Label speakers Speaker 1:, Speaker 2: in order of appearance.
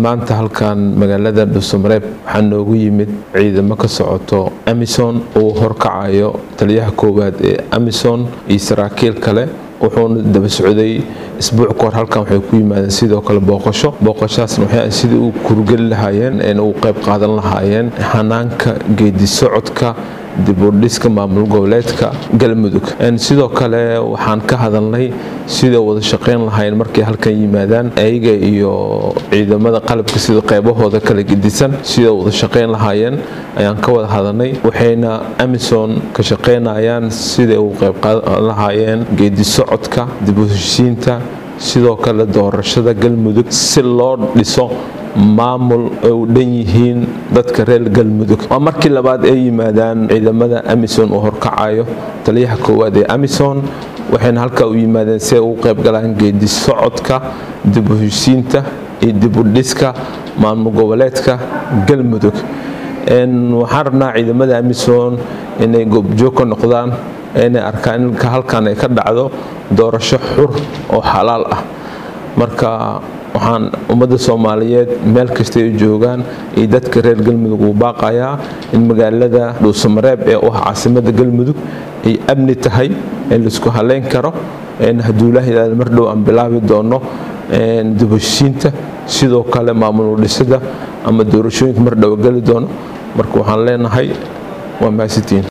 Speaker 1: maanta halkan magaalada dhuusamareeb waxaa noogu yimid ciidamo ka socoto amison uu horkacayo taliyaha koowaad ee amison iyo saraakiil kale wuxuuna daba socday isbuuc kahor halkan waxay ku yimaadeen sidoo kale booqasho booqashaasna waxay sidii u kurgeli lahaayeen u qayb qaadan lahaayeen hanaanka geedi socodka dibudhiska maamul goboleedka galmudug sidoo kale waxaan ka hadalnay sida wada shaqayn lahayn markay halkan yimaadaan ayaga iyo ciidamada qalabka sida qaybahooda kala gedisan sida wada shaqayn lahaayeen ayaan ka wada hadalnay waxayna amison ka shaqaynayaan siday u qayb qaadan lahaayeen geedi socodka dibuheshiinta sidoo kale doorashada galmudug si loo dhiso maamul ay u dhan yihiin dadka reer galmudug waa markii labaad ay yimaadaan ciidamada amison uu horkacayo taliyaha koowaad ee amison waxayna halkaa u yimaadeen si ay ugu qaybgalaan geedi socodka dibuheshiinta iyo dibudhiska maamul goboleedka galmudug waxaan rabnaa ciidamada amison inay goobjoog ka noqdaan inay arkaan in halkan ay ka dhacdo doorasho xur oo xalaal ah marka waxaan ummadda soomaaliyeed meel kasta ay joogaan iyo dadka reer galmudug uu baaqayaa in magaalada dhuusamareeb ee u ah caasimada galmudug ay amni tahay in laisku haleyn karo haduulahidaada mar dhow aan bilaabi doono dubashiinta sidoo kale maamul dhisida ama doorashooyinka mar dhow geli doono marka waxaan leenahay waa mahadsantiin